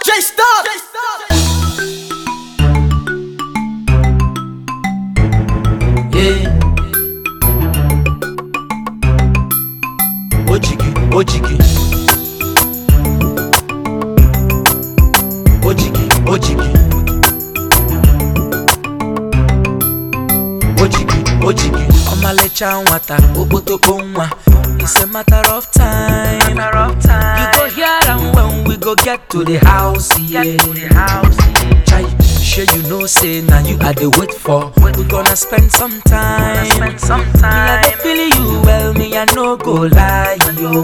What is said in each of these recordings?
J Stop. Yeah. Ojigi, ojigi. Ojigi, ojigi. Ojigi, ojigi. Ọmalịcha nwata, okpotokpo nwa. It's a matter of time. You go hear am when we go get to the house, yeah. Chai, sure you know say na you I dey wait for. We gonna spend some time. Spend some Me I dey time. feel you well, me I no go lie, yo.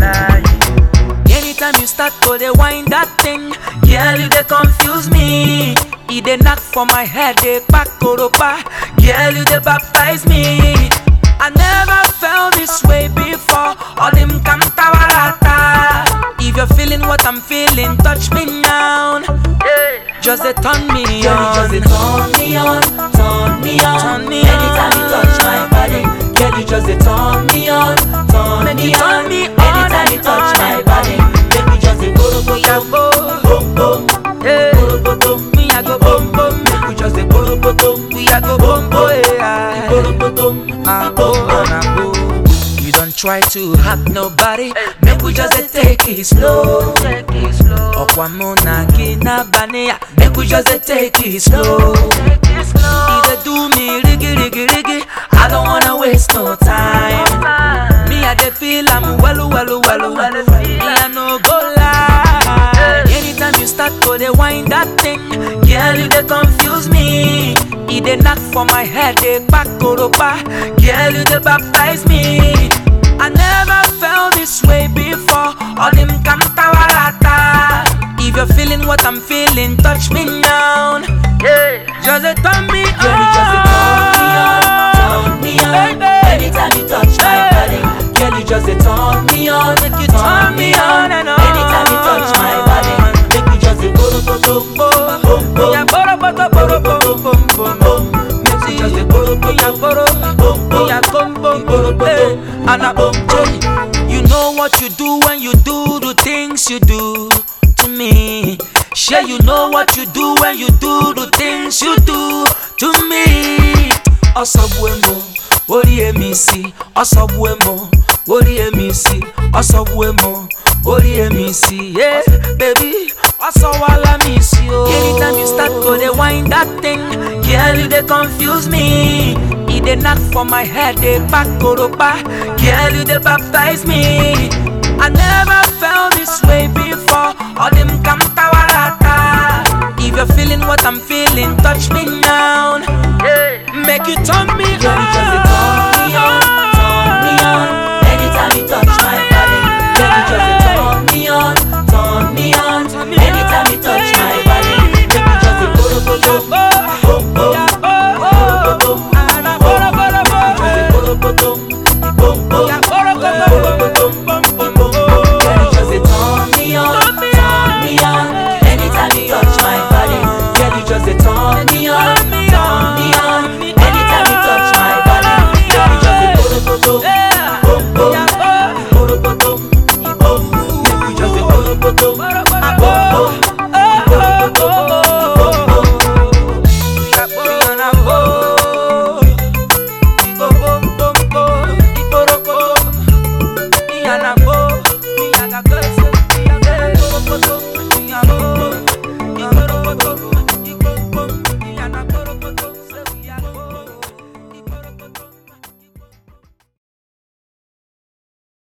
Anytime you start to dey wind that thing, girl you dey confuse me. E dey knock for my head, dey kpak koropa. Girl you dey baptize me. I never felt this way before. All them kantawarata. If you're feeling what I'm feeling, touch me now. Just dey turn me Girl, on. you just dey turn me on, turn me on. Turn me Anytime you on. touch my body, girl, you just dey turn me on, turn Make me you turn on. me on Anytime you and touch on my and body, make me just dey go go Yeah, go boom, boom boom, hey. go go boom. Me I go boom boom. Make we just dey go go boom, We a go boom boom. yeah. go go boom. Ah, oh, ah, oh. You don't try to hurt nobody. Make we just dey take it slow. Ọ̀pọ̀ amúnà kí ná baniya. Make we just dey take it slow. E dey do me rigi rigi rigi. I don't wanna waste no time. Me I dey feel am welu welu welu. Me I no go lie. Anytime you start to dey wind that thing, girl you dey confuse me. E dey knock for my head, dey kpak koropa. Girl you dey baptize me. I never felt this way before. All them kantawarata. If you're feeling what I'm feeling, touch me now. Just dey turn me on. Girl, you just dey turn me on, turn me on. Baby. Anytime you touch my body, girl, you just dey turn me on, Make you turn me on and on. Anytime you touch my body, make me just dey go go go boom boom boom. Yeah, boro boro boro boro bom bom bom. Make me just dey go go Yeah, go boro boom boom. Yeah, come bom bom hey. And a bom hey. You know what you do when you do the things you do to me. Sure, you know what you do when you do the things you do to me. Ọsọgbuemo, orí èmi sí. Ọsọgbuemo, orí èmi sí. Ọsọgbuemo, orí èmi sí. Yeah, baby, ọsọwala mi sí o. Anytime you start to dey wind that thing, girl you dey confuse me. E dey knock for my head, dey kpak koropa. Girl you dey baptize me. I never felt this way before. All them kantawarata. If you're feeling what I'm feeling, touch me